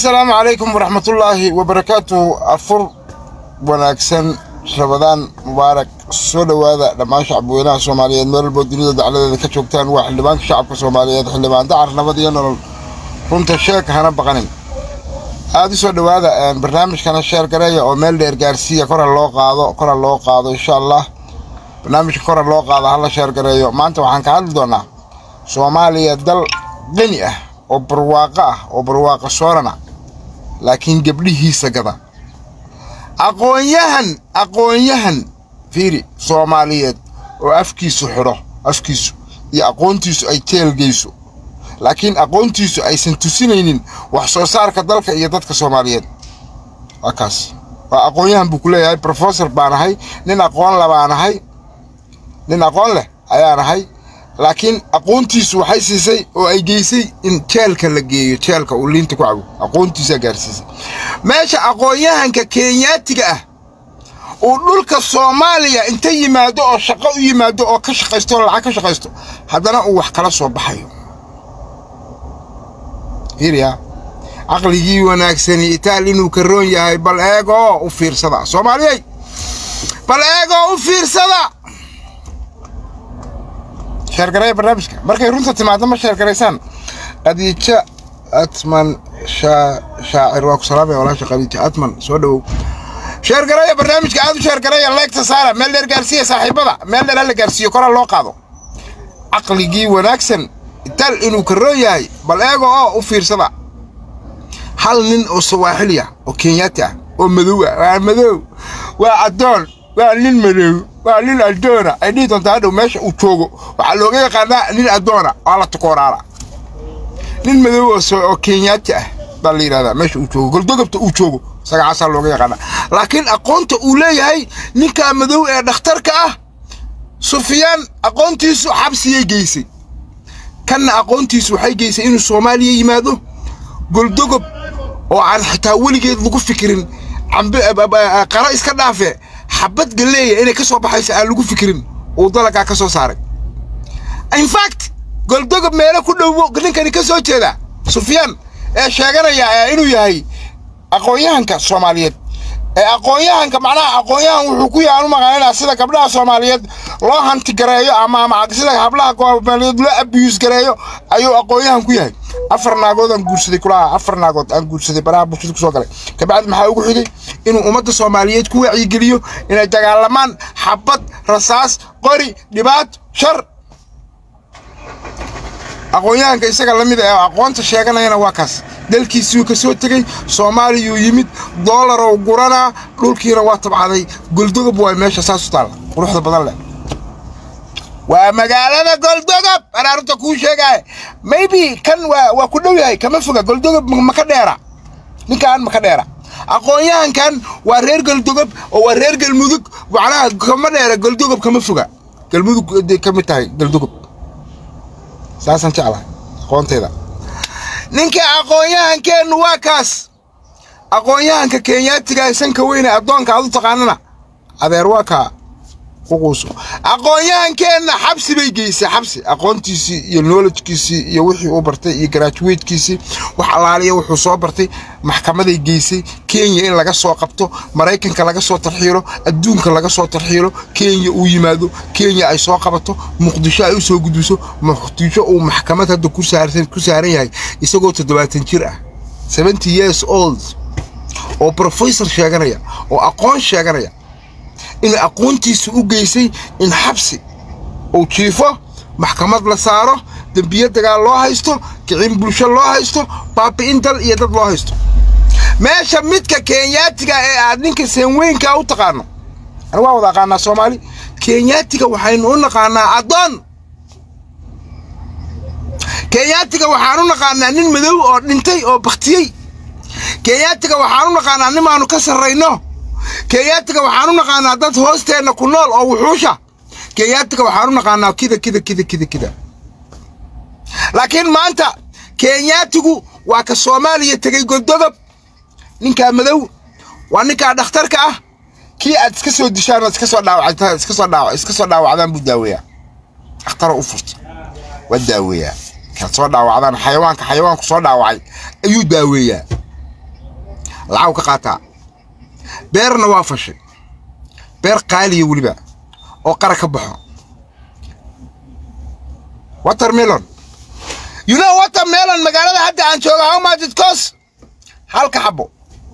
assalaamu calaykum waraxmatullaahi wabarakaatuhu afur wanaagsan rabadaan mubaarak soo dhowaada dhammaan shacabweynaha soomaaliyeed meel walboo dunida dacladeeda ka joogtaan waa xildhibaanka shacabka soomaaliyeed xildhibaan dacar nabad iyo nolol runta sheeg hana baqanin aada u soo dhowaada barnaamijkana sheer gareeya oo meel dheer gaarsiiya kora loo qaado kora loo qaado insha allah barnaamijka kora loo qaado hala sheer gareeyo maanta waxaan ka hadli doonaa soomaaliya dal qani ah oo barwaaqo ah oo barwaaqo soorana laakiin gabdhihiisa gada aqoonyahan aqoonyahan fiiri soomaaliyeed oo afkiisu xidho afkiisu iyo aqoontiisu ay teelgeyso laakiin aqoontiisu aysan tusinaynin wax soo saarka dalka iyo dadka soomaaliyeed waa kaas waa aqoonyahan buu ku leeyahay brofesor baan ahay nin aqoon le baan ahay nin aqoon leh ayaan ahay laakiin aqoontiisu waxay siisay oo ay geysay in jeelka la geeyo jeelka uu liinta ku cabo aqoontiisaa gaarsiisay meesha aqoonyahanka kenyaatiga ah uu dhulka soomaaliya inta yimaado oo shaqo u yimaado oo ka shaqaysto oo lacag ka shaqaysto haddana uu wax kala soo baxayo hiriya caqligii wanaagsani itaal inuu karoon yahay bal eegoo u fiirsada soomaaliyey bal eegoo u fiirsada sheergareeya barnaamijka markay runta timaado ma sheergaraysaan khadiijo atman shaacir waa ku salaamaya walaasha khadiijo atman soo dhowow sheergareeya barnaamijka aad u sheergareeya leegta saara meel dheer gaarsiiya saaxiibada meel dheer hala gaarsiiyo kora loo qaado caqligii wanaagsan tal inuu karoon yahay bal eego oo u fiirsada hal nin oo sawaaxili ah oo kenyaati ah oo madow ah waa madow waa addoon waa nin madow waa nin addoona ay dhihi doontaa hadhow meesha uu joogo waxaa looga yaqaanaa nin addoona waa la tukooraara nin madow oo kenyaati ah baa la yidhahdaa meesha uu joogo goldogobta uu joogo sagacaasaa looga yaqaanaa laakiin aqoonta uu leeyahay ninkaa madow ee dhakhtarka ah sufyaan aqoontiisu xabsiyay geysay kanna aqoontiisu waxay geysay inuu soomaaliya yimaado goldogob oo aan xitaa weligeed lagu fikirin qara iska dhaafe xabad galeeya inay ka soo baxayso aan lagu fikirin uu dalagaa ka soo saaray infact goldogob meelo ku dhowo ninkani ka soo jeeda sufyaan ee sheeganaya inuu yahay aqoonyahanka soomaaliyeed ee aqoonyahanka macnaha aqoonyahan wuxuu ku yahay anu maqaanina sida gabdhaha soomaaliyeed loo hanti gareeyo ama ama sida hablaha soomaaliyeed loo abiyuus gareeyo ayuu aqoonyahan ku yahay afar naagood aan guursaday kulaha afar naagood aan guursaday baraha bulshada kusoo galay kabacdi maxaa ugu xigay inuu ummadda soomaaliyeed ku wacyigeliyo inay dagaalamaan xabad rasaas qori dhibaato shar aqoonyahanka isaga la mid ee aqoonta sheeganayana waa kaas dalkiisuu ka soo tegey soomaaliyuu yimid doolarow guranaa dhulkiina waa tabcaday goldogob waa meesha saas u taalla quruxda badan leh waa magaalada goldogob anaarinta kuu sheegaya maybe kan waa waa ku dhow yahay kama foga goldogob maka dheera ninkaan maka dheera aqoonyahankan waa reer goldogob oo waa reer galmudug macnaha kama dheera goldogob kama foga galmudug ka mid tahay goldogob saasaan jeclahay aqoontayda ninka aqoonyahankeennu waa kaas aqoonyahanka kenyaatiga ee sanka weyne addoonka aad u taqaanana adeer waa kaa uquuso aqoonyahankeenna xabsi bay geysay xabsi aqoontiisii iyo knowledgekiisii iyo wixii uu bartay iyo graduatekiisii wax allaaliya wuxuu soo bartay maxkamaday geysay kenya in laga soo qabto maraykanka laga soo tarxiilo adduunka laga soo tarxiilo kenya uu yimaado kenya ay soo qabato muqdisho ay u soo gudbiso muqdisho uu maxkamad hadda ku saaran yahay isagoo toddobaatan jir ah seventy years old oo professor sheeganaya oo aqoon sheeganaya in aqoontiisa u geysay in xabsi uu jiifo maxkamad la saaro dembiyo dagaal loo haysto kicin bulsho loo haysto baabi'in dal iyo dad loo haysto meesha midka kenyaatiga ee aad ninka seenweynkaa u taqaano anigu waa wada aqaanaa soomaali kenyaatiga waxaynu u naqaanaa addoon kenyaatiga waxaan u naqaanaa nin madow oo dhintay oo baktiyey kenyaatiga waxaan u naqaanaa nimaanu ka sarrayno kenyaatiga waxaan u naqaanaa dad hoosteenna ku nool oo wuxuusha kenyaatiga waxaan u naqaanaa kida kida kida kida kida laakiin maanta kenyaatigu waa ka soomaaliya tegey goldogob ninkaa madow waa ninkaa dhakhtarka ah kii aad iska soo dishaan iska soo dhaawactaan iska soo dhaawac iska soo dhaawacdaan buu daaweeyaa dhakhtaroo u furta waa daaweeyaa kaad soo dhaawacdaan xayawaanka xayawaanku soo dhaawacay ayuu daaweeyaa lacag ka qaataa beerna waa fashay beer qaaliya weliba oo qara ka baxo watermelon you know watermelon magaalada hadda aan joogo how much it cost halka xabo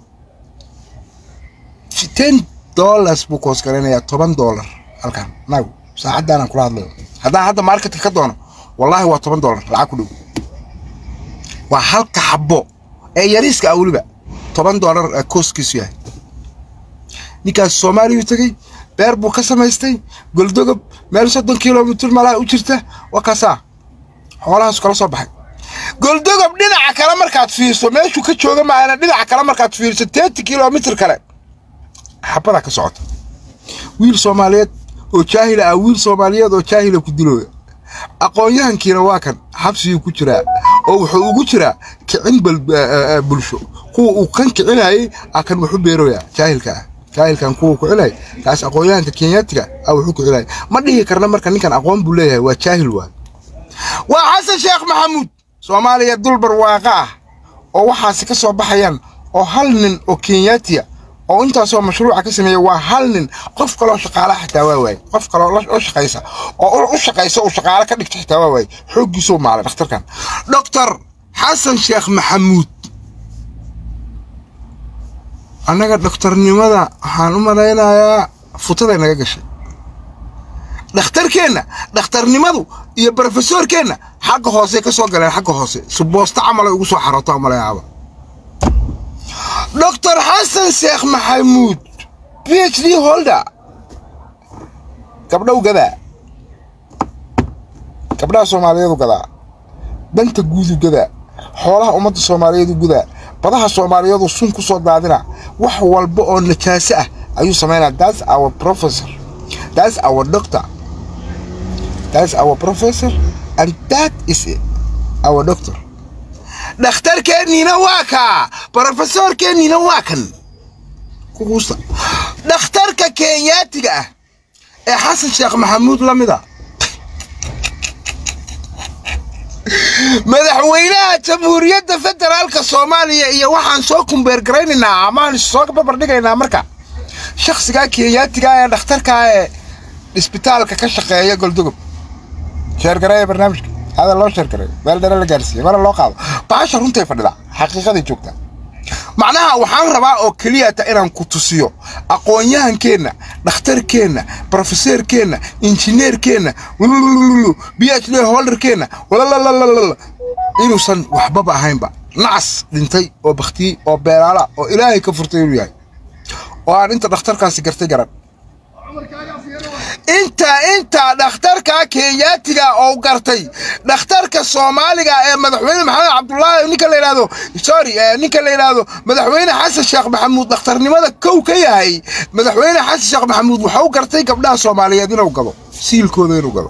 ten dollars buu koos garanayaa toban dollar halkan nagu saacaddaanaan kula hadlayo haddaan hadda marketka ka doono wallaahi waa toban dollar lacag ku dhow waa halka xabo ee yariiska ah weliba toban dollar kooskiisu yahay ninkaas soomaaliyuu tegey beer buu ka samaystay goldogob meel soddon kilomitr malaa u jirta waa kaasaa xoolahaasu kala soo baxay goldogob dhinaca kale markaad fiirso meeshuu ka jooga maana dhinaca kale markaad fiirso teeti kilomitr kale xabadaa ka socota wiil soomaaliyeed oo jaahila ah wiil soomaaliyeed oo jaahila ku dilooya aqoon-yahankiina waa kan xabsigii ku jiraa oo wuxuu ugu jiraa kicin bulsho kuwa uu kan kicinayay a kan wuxu beeroya jaahilka ah jaahilkan kuwa kicinay kaas aqoon-yahanka kenyaatiga a wuxuu kicinaya ma dhihi karna marka ninkan aqoon buu leeyahay waa jaahil waa waa xasan sheekh maxamuud soomaaliya dulbar waaqa ah oo waxaasi ka soo baxayaan oo hal nin oo kenyaatiya oo intaasoo mashruuca ka sameeya waa hal nin qof kaloo shaqaalaha xitaa waa waaye qof kaloo oo shaqaysa oo u shaqaysa uu shaqaale ka dhigta xitaa waa waaye xooggiisuu maalay dhakhtarkan doctor xasan sheekh maxamuud annaga dhoktornimada waxaan u malaynayaa futaday naga gashay dhakhtarkeenna dhakhtarnimadu iyo brofesorkeenna xagga hoose ka soo galeen xagga hoose suboosta camalay ugu soo xarooto malayaaba doctor xasan sheekh maxamuud b h d holder gabdhow gadaa gabdhaha soomaaliyeedu gadaa danta guudu gadaa xoolaha ummadda soomaaliyeedu gudaa badaha soomaaliyeedu sun ku soo daadina wax walba oo najaaso ah ayuu samaynaa that's our professor that's our doctor that's our professor and that is our doctor dhakhtarkeenniina waa kaa brofesorkeenniina waa kan kuguusta dhakhtarka kenyaatiga ah ee xasan sheekh maxamuud la mida madaxweynaha jamhuuriyadda federaalka soomaaliya iyo waxaan soo kumbeergaraynaynaa amaan soo barbardhigaynaa marka shakhsigaa kenyaatiga ee dhakhtarkaa ee isbitaalka ka shaqeeya goldogob sheergareeya barnaamijka hada loo sheergareeyo meel dare la gaarsiiye mana loo qaado baasha runtay fadhidaa xaqiiqaday joogtaa macnaha waxaan rabaa oo keliyata inaan ku tusiyo aqoon-yahankeenna dhakhtarkeenna brofeseerkeenna injineerkeenna b h d holderkeenna walalalala inuusan waxbaba ahaynba nacas dhintay oo bakhtiyey oo beelaala oo ilaahay ka furtay inuu yahay oo aan inta dhakhtarkaasi gartay garan inta inta dhakhtarka kenyaatiga oo gartay dhakhtarka soomaaliga ee madaxweyne maxamed cabdulaahi ninka la yidhahdo sorry ninka la yidhahdo madaxweyne xasan sheekh maxamuud dhakhtarnimada kow ka yahay madaxweyne xasan sheekh maxamuud waxau gartay gabdhaha soomaaliyeed inuu gado siilkooda inuu gado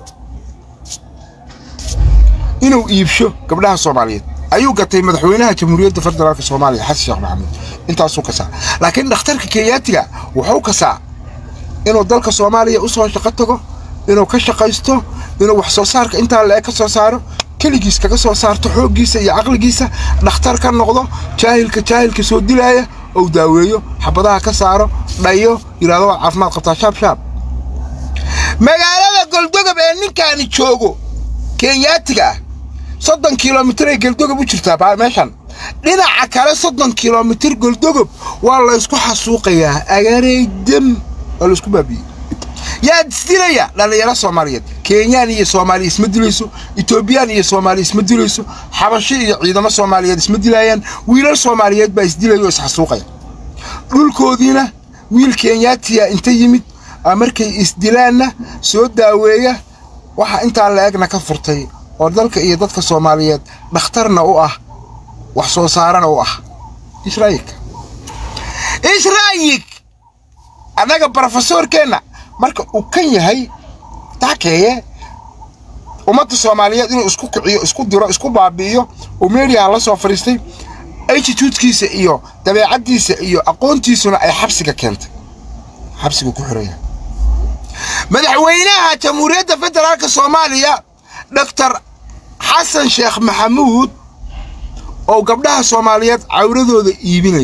inuu iibsho gabdhaha soomaaliyeed ayuu gatay madaxweynaha jamhuuriyadda federaalk soomaaliya xasan sheekh maxamuud intaasuu kasaa laakiin dhakhtarka kenyaatiga wuxuu kasaa inuu dalka soomaaliya u soo shaqo tago inuu ka shaqaysto inuu wax soo saarka intaa le ka soo saaro keligiis kaga soo saarto xooggiisa iyo caqligiisa dhakhtar ka noqdo jaahilka jaahilka soo dilaaya ou daaweeyo xabadaha ka saaro dhayo yidhahdo waa caafimaad qabtaa shaab shaab magaalada goldogob ee ninkaani joogo kenyaatiga ah soddon kilomitir ay goldogob u jirtaa meeshan dhinaca kale soddon kilomitir goldogob waa laysku xasuuqayaa agareydam waa laisku baabiyey yaa isdilaya dhallinyaro soomaaliyeed kenyaan iyo soomaaliya isma dilayso etoobiyaan iyo soomaaliya isma dilayso xabashi iyo ciidamo soomaaliyeed isma dilayaan wiilal soomaaliyeed baa isdilaya oo isxasuuqaya dhulkoodiina wiil kenyaatiya inta yimid markay isdilaanna soo daaweeya waxa intaa la egna ka furtay oo dalka iyo dadka soomaaliyeed dhakhtarna u ah wax soo saarana u ah israayilka israayik annaga brofesorkeenna marka uu kan yahay taakeeye ummadda soomaaliyeed inuu isku kiciyo isku diro isku baabi'iyo uu meediyaha la soo fadhiistay attituudkiisa iyo dabeecaddiisa iyo aqoontiisuna ay xabsiga keentay xabsigu ku xiraya madaxweynaha jamhuuriyadda federaalka soomaaliya doctor xasan sheekh maxamuud oo gabdhaha soomaaliyeed cawradooda iibinayo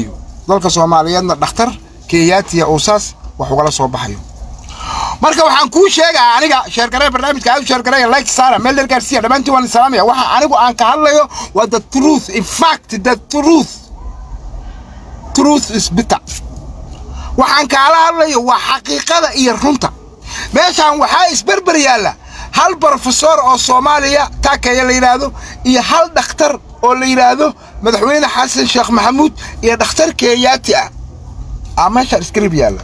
dalka soomaaliyeedna dhakhtar kenyaatiya uu saas wax ugala soo baxayo marka waxaan kuu sheegaa aniga sheergaree barnaamijka aad u sheergareeya like sara meel dheer gaarsiiya dhammaantiin waan salaamaya waxa anigu aan ka hadlayo waa the truth in fact the truth truth is bitter waxaan kaala hadlayo waa xaqiiqada iyo runta meeshaan waxaa isberber yaalla hal brofesor oo soomaaliya taakeeya la yidhaahdo iyo hal dhakhtar oo la yidhaahdo madaxweyne xasan sheekh maxamuud iyo dhakhtar kenyaati ah aa meeshaan iskarib yaalla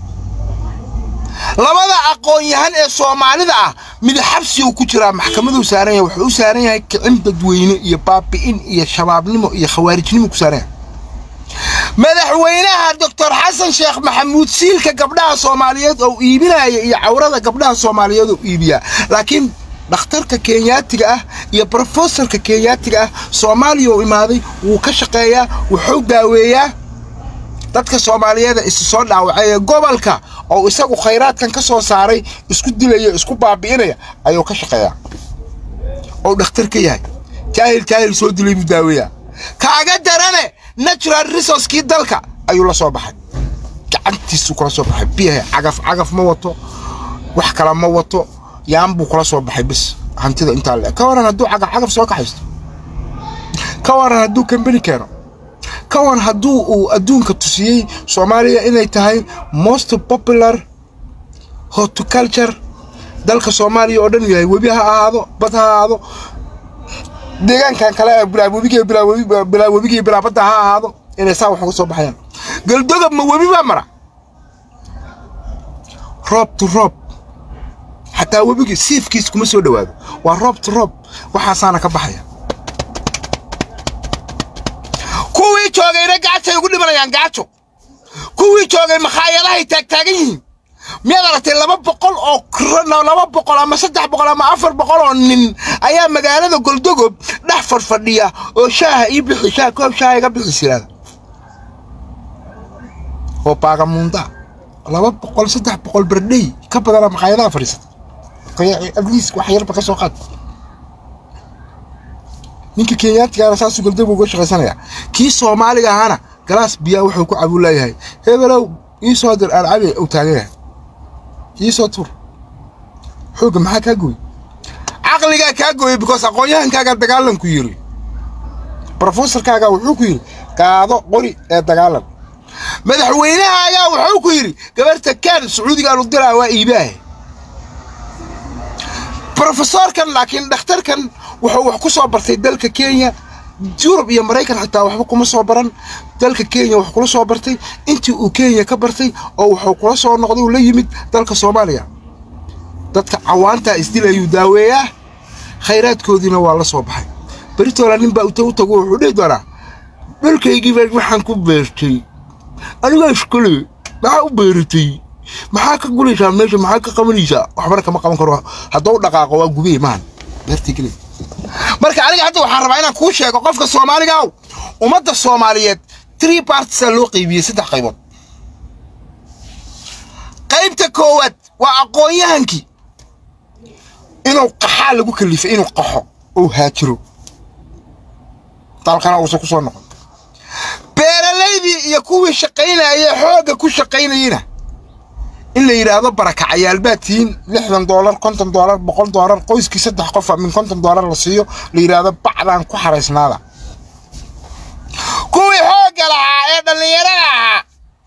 labada aqoon-yahan ee soomaalida ah mid xabsi uu ku jiraa maxkamaduu saaran yahay wuxuu u saaran yahay kicin dadweyne iyo baabi'in iyo shabaabnimo iyo khawaarijnimo ku saaran yahay madaxweynaha doctor xasan sheekh maxamuud siilka gabdhaha soomaaliyeed oo iibinaya iyo cawrada gabdhaha soomaaliyeed oo iibiyaa laakiin dhakhtarka kenyaatiga ah iyo brofesorka kenyaatiga ah soomaaliya uu imaaday wuu ka shaqeeyaa wuxuu daaweeyaa dadka soomaaliyeeda isu soo dhaawacay ee gobolka oo isagu khayraadkan ka soo saaray isku dilaya isku baabi'inaya ayuu ka shaqeeyaa oo dhakhtar ka yahay jaahil jaahil soo dilay buu daaweeyaa kaaga darane natural resourcekii dalka ayuu la soo baxay gacantiisuu kula soo baxay biyaha cagaf cagaf ma wato wax kale ma wato yaan buu kula soo baxay bis hantida intaa le ka waran hadduu cagaf cagaf soo kaxaysto ka waran hadduu kambani keeno ka waran hadduu uu adduunka tusiyey soomaaliya inay tahay most popular horticulture dalka soomaaliya oo dhan yahay webi ha ahaado bad ha ahaado deegaankan kale ee bilaawebigi bilaawebigii bilaabadda ha ahaado inay saa wax uga soo baxayaan galdoga ma webi baa mara roob to roob xataa webigii siifkiis kuma soo dhowaado waa roob to roob waxaasaana ka baxaya kuwii joogayna gaajay ugu dhimanayaan gaajo kuwii joogay makhaayadahay taagtaagan yihiin miyaad aragtay laba boqol oo laba boqol ama saddex boqol ama afar boqol oo nin ayaa magaalada goldogob dhex fadhfadhiya oo shaaha ii bixi shaah koob shaaha iga bixi siraada oo baagamuunda laba boqol saddex boqol berdhey ka badana makhaayadaha fadhiisata adliis wax yarba ka soo qaad ninka kenyaatigaana saasuu goldogob uga shaqaysanaya kii soomaaliga ahaana galaas biyaa wuxuu ku cabuu leeyahay hebelow ii soo dir aan cabi uu taagan yahay ii soo tuur xoogga maxaa kaa gooy caqligaa kaa gooyey because aqoon-yahankaaga dagaalanku yiri brofesorkaaga wuxuu ku yidhi qaado qori ee dagaalan madaxweynahaagaa wuxuu ku yidhi gabarta kaan sacuudigaan u diraa waa iibaahe brofesorkan laakiin dhakhtarkan wuxuu wax ku soo bartay dalka kenya yurub iyo maraykan xitaa waxba kuma soo baran dalka kenya wax kula soo bartay intii uu kenya ka bartay oo wuxuu kula soo noqday uu la yimid dalka soomaaliya dadka cawaantaa isdilayuu daaweeyaa khayraadkoodiina waa la soo baxay beritola nin baa uta u tago wuxuu dhihi doonaa dhulkaygiiba waxaan ku beertay anigaa iskale maxaa u beeratay maxaa ka gulaysaa meesha maxaa ka qabanaysaa waxbana kama qaban karo hadduu dhaqaaqo waa gubey maan beertii keliya marka aniga hadda waxaan rabaa inaan kuu sheego qofka soomaaliga aw ummadda soomaaliyeed tree partisaa loo qaybiyey saddex qaybood qaybta koowaad waa aqoon-yahankii inuu qaxaa lagu kalifay inuu qaxo ou haajiro dalkana uusan ku soo noqon beeralaydii iyo kuwii shaqaynayee xoogga ku shaqaynayeyna in la yidhaahdo barakacayaal baad tihiin lixdan doolar konton doolar boqol doolar qoyskii saddex qofa min konton doolar la siiyo la yidhaahdo bacdaan ku xaraysnaada kuwii xoogga lahaa ee dhallinyarada ahaa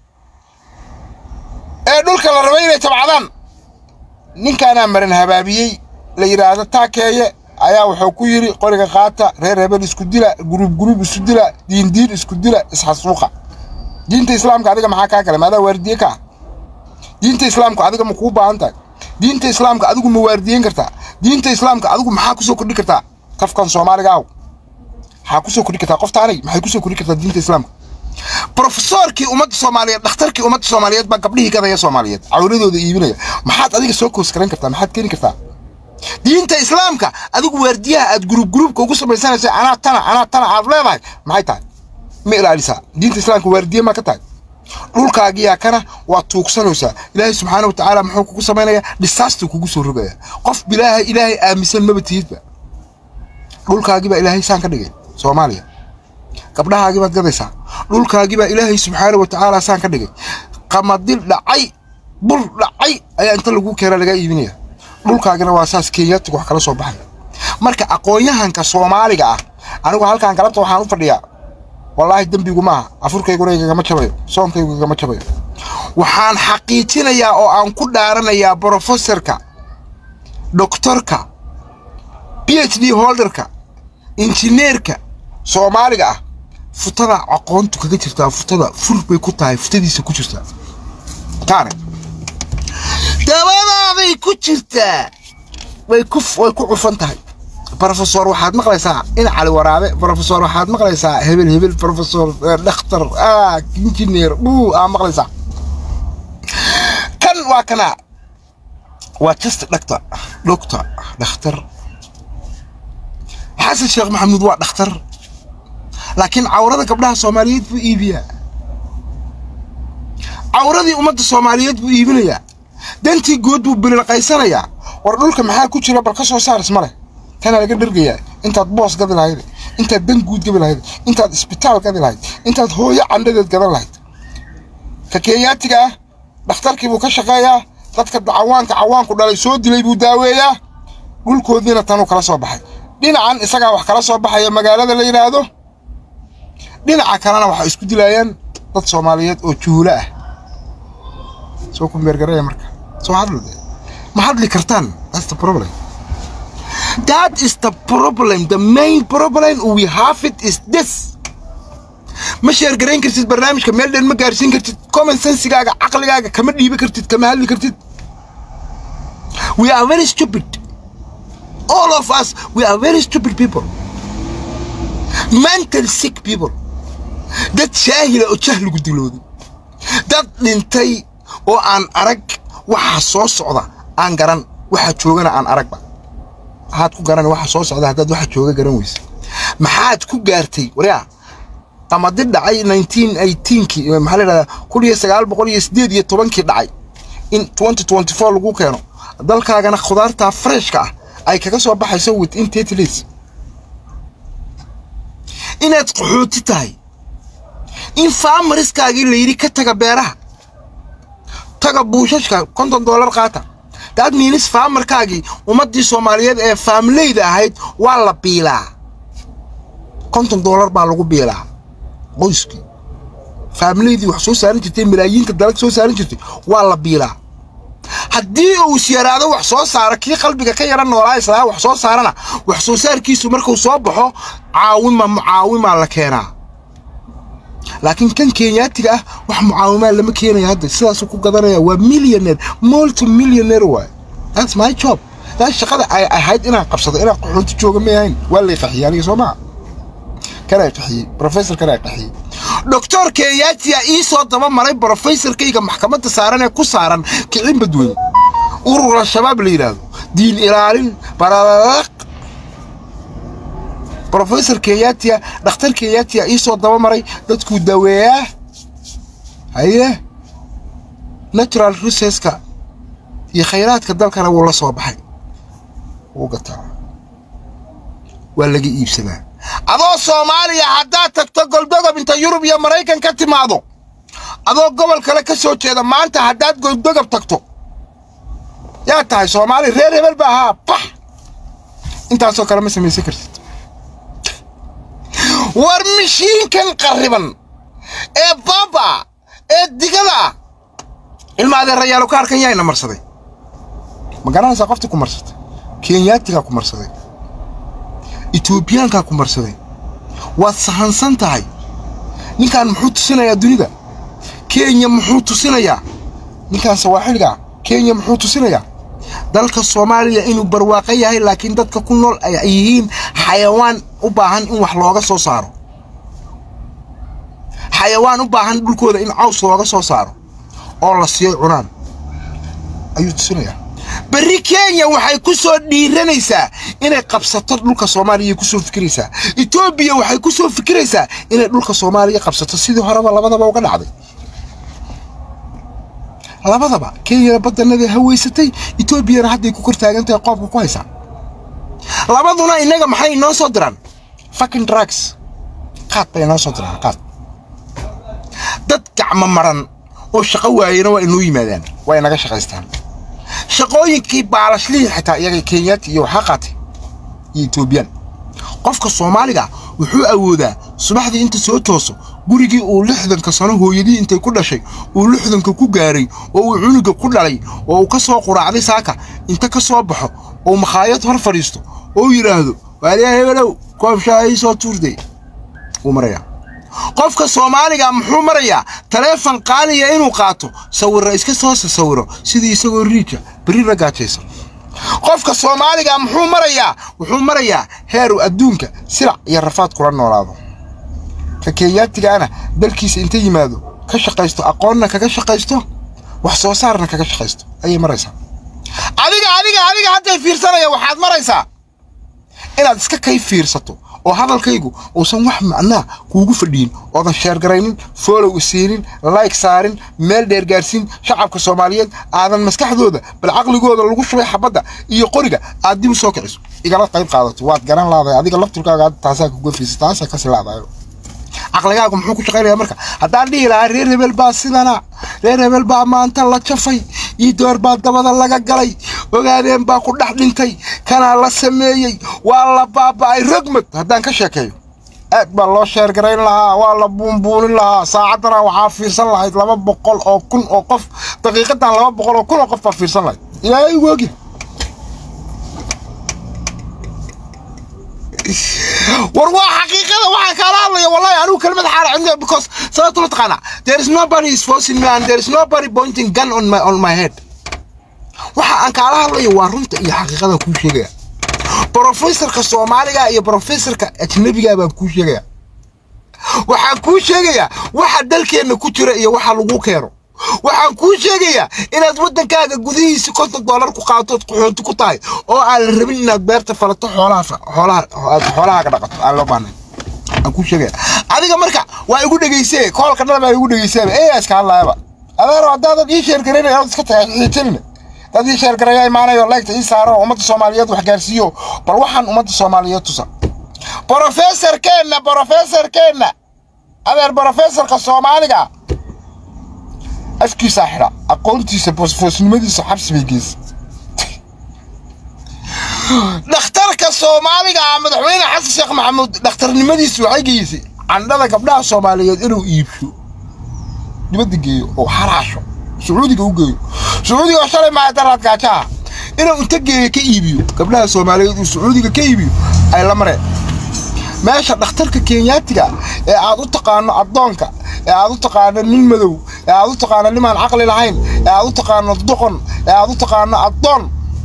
ee dhulka la rabay inay tabcadaan ninkaanaa maran habaabiyey la yidhaahdo taakeeye ayaa wuxuu ku yidhi qoriga qaata reer hebel isku dila guruub guruub isu dila diindiin isku dila isxasuuqa diinta islaamka adiga maxaa kaa kale maadaa waardiye ka ah diinta islaamka adiga ma kuu baahan tahay diinta islaamka adigu ma waardiyen kartaa diinta islaamka adigu maxaa kusoo kordhi kartaa qofkan soomaaliga aw maxaa kusoo kordhi kartaa qoftaanay maxay kusoo kordhi kartaa diinta islaamka brofesorkii ummadda soomaaliyeed dhakhtarkii ummadda soomaaliyeed baa gabdhihii gadaya soomaaliyeed cawladooda iibinaya maxaad adiga soo koos garan kartaa maxaad keeni kartaa diinta islaamka adigu waardiyaha aad guruub guruubka ugu samaysanaysa anaa tana anaa tana aad leedahay maxay tahay ma ilaalisaa diinta islaamka waardiye maa ka tahay dhulkaagiyaa kana waad tuugsanaysaa ilaahay subxaana wa tacaala muxuu kugu samaynayaa dhisaastuu kugu soo rogaya qof bilaahay ilaahay aaminsan maba tihidba dhulkaagii baa ilaahay saan ka dhigay soomaaliya gabdhahaagii baad gadaysaa dhulkaagii baa ilaahay subxaana wa tacaala saan ka dhigay qamadil dhacay bur dhacay ayaa inta lagu keena laga iibinaya dhulkaagina waa saas kenyaatiga wax kala soo baxaya marka aqoon-yahanka soomaaliga ah anigu halkan galabta waxaan u fadhiyaa wallaahi dembigu maaha afurkayguna igagama jabayo soonkaygu igagama jabayo waxaan xaqiijinayaa oo aan ku dhaaranayaa brofesorka doktorka b h d holderka injineerka soomaaliga ah futada aqoontu kaga jirtaa futada fur bay ku tahay futadiisa ku jirtaa taane dabadaaday ku jirtaa way ku way ku cufan tahay brofesor waxaad maqlaysaa in cali waraabe brofesor waxaad maqlaysaa hebel hebel brofesor dhakhtar ah injineer uu aa maqlaysaa kan waa kana waa just dhaktar doctor dhakhtar xasan sheekh maxamuud waa dhakhtar laakiin cawrada gabdhaha soomaaliyeed buu iibiyaa cawradii ummadda soomaaliyeed buu iibinayaa dantii good buu bililqaysanayaa war dhulka maxaa ku jira bal ka soo saaris ma leh tanaa laga dhergayaa intaad boos gadi lahayd intaad dan guud gabi lahayd intaad isbitaal gadi lahayd intaad hooyo candhadeed gadan lahayd ka kenyaatiga ah dhakhtarkii buu ka shaqeeyaa dadka cawaanka cawaanku dhalay soo dilay buu daaweeyaa dhulkoodiina tanuu kala soo baxay dhinacan isagaa wax kala soo baxaya magaalada la yidhaahdo dhinaca kalena waxay isku dilayaan dad soomaaliyeed oo juhulo ah soo kumbeergaraya marka soo hadlade ma hadli kartaan that's the problem that is the problem the main problem we have it is this ma sheergarayn kartid barnaamijka meel dhan ma gaarsiin kartid common sensigaaga caqligaaga kama dhiibi kartid kama hadli kartid we are very stupid all of us we are very stupid people mental sick people dad shaahila oo jahligu dilooday dad dhintay oo aan arag waxa soo socda aan garan waxa joogana aan aragba maxaad ku garan waxa soo socda haddaad waxa jooga garan weysa maxaad ku gaartay waryaa qamadi dhacay nineteen eighteenkii maxaa la yidhahdaa kun iyo sagaal boqol iyo siddeed iyo tobankii dhacay in twenty twenty four lagu keeno dalkaagana khudaartaa freshka ah ay kaga soo baxayso within thirty days inaad qaxooti tahay in faamariskaagii la yidhi ka taga beeraha taga buushashka konton dollar qaata daad miinis faamarkaagii ummaddii soomaaliyeed ee faamileyda ahayd waa la biilaa konton dollar baa lagu biilaa qoyskii faamileydii wax soo saaran jirtay malaayiinka dalag soo saaran jirtay waa la biilaa haddii uu is yaraado wax soo saara kii qalbiga ka yara noolaa islaa wax soo saarana wax soo saarkiisu markuu soo baxo caawima mucaawimaa la keenaa laakiin kan kenyaatiga ah wax mucaawimaa lama keenaya hadda sidaasuu ku gadanaya waa millionaire multi millionaire waay that's my job taas shaqada ay ahayd inaan qabsado inaan qaxoonti jooga ma ahayn waa lay qaxiyey aniga soo maa kanaa qaxiyey professor kanaa qaxiyey doctor kenyaatiya ii soo daba maray professorkayga maxkamadda saaran ee ku saaran kicin badweyn urur al-shabaab la yidhaahdo diin ilaalin baralaq professor kenyaatiya dhakhtar kenyaatiya ii soo daba maray dadkuu daweeyaa haye natural resourceska iyo khayraadka dalkana wuu la soo baxay wuu gataa waa laga iibsadaa adoo soomaaliya haddaad tagto goldogob inta yurub iyo maraykan ka timaado adoo gobol kale ka soo jeeda maanta haddaad goldogob tagto yaa tahay soomaali reer hebel ba ahaa bax intaasoo kale ma samaysan kartid war mishiinkan qarriban ee baaba ee digada ah ilma adeerayaalo ka arkan yaayna marsaday ma garanaysaa qoftii ku marsatay kenyaatigaa ku marsaday etoobiyaankaa ku marsaday waad sahansan tahay ninkan muxuu tusinayaa dunida kenya muxuu tusinayaa ninkan sawaaxiligaa kenya muxuu tusinayaa dalka soomaaliya inuu barwaaqo yahay laakiin dadka ku nool ay yihiin xayawaan u baahan in wax looga soo saaro xayawaan u baahan dhulkooda in caws looga soo saaro oo la siiyo cunaan ayuu tusinayaa berri kenya waxay ku soo dhiiranaysaa inay qabsato dhulka soomaaliya ku soo fikiraysaa etoobiya waxay ku soo fikiraysaa inay dhulka soomaaliya qabsato sidii horeba labadaba uga dhacday labadaba kenyana badanadii haweysatay etoobiyana hadday ku kor taagantahay qoobka ku haysaa labaduna innaga maxay inoo soo diraan fucking drugs qaad bay inoo soo diraan qaad gacmo maran oo shaqo waayena waa inoo yimaadaan waa inaga shaqaystaan shaqooyinkii baalashlihii xitaa iyaga kenyaati iyo waxaa qaatay iyo etoobiyaan qofka soomaaliga wuxuu awoodaa subaxdii inta soo tooso gurigii uu lixdanka sano hooyadii intay ku dhashay uu lixdanka ku gaaray oo uu cunuga ku dhalay oo uu ka soo quraacday saaka inta ka soo baxo oo makhaayad hor fadhiisto oo yidhaahdo waaliyaa hebelow koobshaa ii soo tuurday wuu marayaa qofka soomaaliga muxuu marayaa taleefon qaaliya inuu qaato sawirra iska soo sawiro sidii isagoo riija berri la gaajaysan qofka soomaaliga muxuu marayaa wuxuu marayaa heeru adduunka silac iyo rafaad kula noolaado ka kenyaatigaana dalkiisa inta yimaado ka shaqaysto aqoonna kaga shaqaysto wax soo saarna kaga shaqaysto ayay maraysaa adiga adiga adiga hadday fiirsanaya waxaad maraysaa inaad iska kay fiirsato oo hadalkaygu uusan wax macnaa kuugu fadhiyin oodan sheergaraynin foolow isiinin layg saarin meel dheer gaarsiin shacabka soomaaliyeed aadan maskaxdooda bal caqligooda lagu shubay xabadda iyo qoriga aad dib u soo kiciso igala qayb qaadato waad garan laadahay adiga lafturkaaga taasaa kuga fiisa taasaa kasi laadayo caqligaagu muxuu ku shaqaynaya marka haddaan dhihi lahaa reer hebel baa sidana reer hebel baa maanta la jafay ii door baa dabada laga galay ogaadeen baa ku dhex dhintay kanaa la sameeyey waa la baaba'ay rogmad haddaan ka sheekeeyo aad baa loo sheergarayn lahaa waa la buunbuunin lahaa saacaddana waxaa fiirsan lahayd laba boqol oo kun oo qof daqiiqadan laba boqol oo kun oo qof baa fiirsan lahayd ilaahay ugu ogya war waa xaqiiqada waxaan kaala hadlaya wallahi anigu kelmad xaala cindi because sababta mataqaana there is nobody is forcing me and there is nobody pointing gun on my on my head waxa aan kaala hadlayo waa runta iyo xaqiiqada kuu sheegaya brofesorka soomaaliga iyo brofesorka ajnabiga baan kuu sheegaya waxaan kuu sheegayaa waxa dalkeenna ku jira iyo waxa lagu keeno waxaan kuu sheegayaa inaad waddankaaga gudihiisa konton dollar ku qaatood qaxoonti ku tahay oo aan la rabin inaad beerta falato xoolaha xoolaha xoolahaaga dhaqato aan loo baahnayn aan kuu sheegaya adiga marka waa igu dhegaysee koolka dhan baa igu dhegayseeba ee iska hadlaayaba adeero haddaadan ii sheergaraynay ood iska tahay xiijinina dad ii sheergaraya imaanayo leegta ii saaro oo ummadda soomaaliyeed wax gaarsiiyo bal waxaan ummadda soomaaliyeed tusa brofesorkeenna brofesorkeenna adeer brofesorka soomaaliga afkiisaa xidha aqoontiisa foosnimadiisa xabsi bay geysa dhakhtarka soomaaliga ah madaxweyne xasan sheekh maxamuud dhakhtarnimadiisu waxay geysay candhada gabdhaha soomaaliyeed inuu iibsho dibadda geeyo oo xaraasho sacuudiga u geeyo sacuudiga oo shalay maaha daraad gaajaha inuu inta geeyo ka iibiyo gabdhaha soomaaliyeed uu sacuudiga ka iibiyo ay la mareen meesha dhakhtarka kenyaatiga ee aad u taqaano addoonka ee aad u taqaano nin madow ee aad u taqaano nimaan caqli lahayn ee aad u taqaano doqon ee aad u taqaano addoon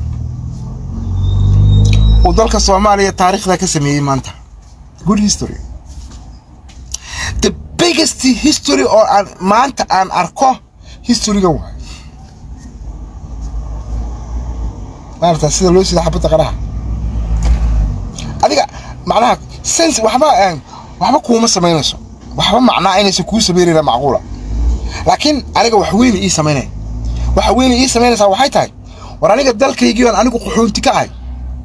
uu dalka soomaaliya taariikhda ka sameeyey maanta good history the biggest history oo aan maanta aan arko historyga waay maarata sida loo sida xabadda qaraha adiga macnaha sense waxba waxba kuuma samaynayso waxba macnaa inaysan kuu samaynayna macquula laakiin aniga wax weyne ii samaynaya waxa weyne ii samaynaysaa waxay tahay war aniga dalkaygii aan anigu qaxoonti ka ahay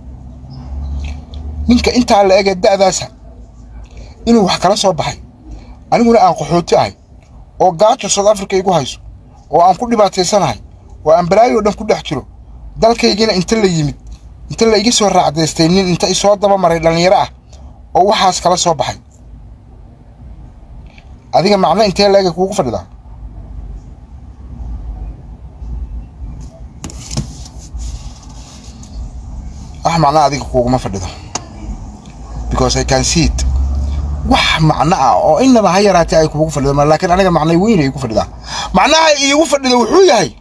ninka intaa la ege da'daasa inuu wax kala soo baxay aniguna aan qaxoonti ahay oo gaajo south africa igu hayso oo aan ku dhibaataysanahay oo aan balaayo dhan ku dhex jiro dalkaygiina inta la yimid inta la iga soo raacdaystay nin inta isoo daba maray dhallinyaro ah oo waxaas kala soo baxay adiga macno intee laega kuugu fadhidaa wax macno adiga kuuguma fadhido because i can see it wax macno ah oo inaba ha yaraatee ay kuugu fadhido laakiin aniga macnay weyn ay igu fadhidaa macnaha iigu fadhido wuxuu yahay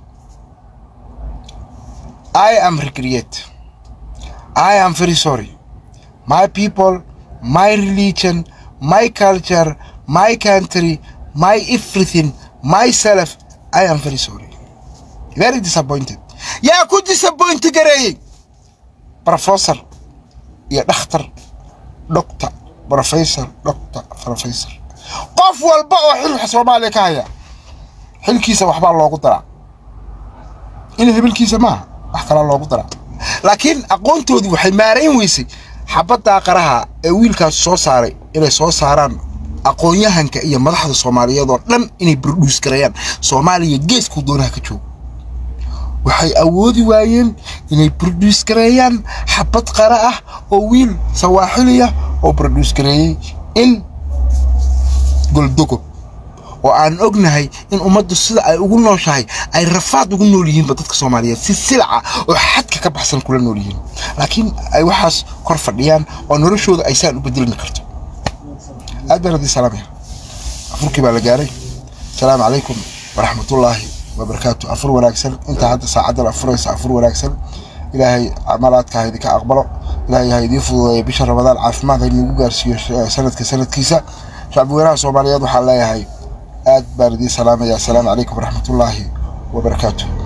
i am regret i am very sorry my people my religion my culture my country my everything myself i am very sorry very disappointed yaa ku disappoint gareeyey professor iyo dhakhtar doctor professor doctor professor qof walba oo xilka soomaaliya ka haya xilkiisa waxbaa loogu daraa in hebelkiisa maaha wax kalaa loogu daraa laakiin aqoontoodii waxay maarayn weysay xabaddaa qaraha ee wiilkaas soo saaray inay soo saaraan aqoon-yahanka iyo madaxda soomaaliyeed oo dhan inay produce gareeyaan soomaaliya geeskuu doonaha ka joogo waxay awoodi waayeen inay produce gareeyaan xabad qara ah oo wiil sawaaxiliya oo produce gareeyey in goldogob oo aan ognahay in ummaddu sida ay ugu nooshahay ay rafaad ugu nool yihiinba dadka soomaaliyeed si silaca oo xadka ka baxsan kula nool yihiin laakiin ay waxaas kor fadhiyaan oo noloshooda ay saan u bedelmi karto aad baan haddii salaamaya afurkii baa la gaaray asalaamu calaykum waraxmatullaahi wabarakaatu afur wanaagsan intaa hadda saacaddan afuraysa afur wanaagsan ilaahay camalaadka ha idinka aqbalo ilaahay ha idiin fududeeya bisha ramadaan caafimaad ha inugu gaarsiiyo sanadka sanadkiisa shacbi weynaha soomaaliyeed waxaan leeyahay aad baan idiin salaamaya asalaamu calaykum waraxmatullaahi wabarakaatu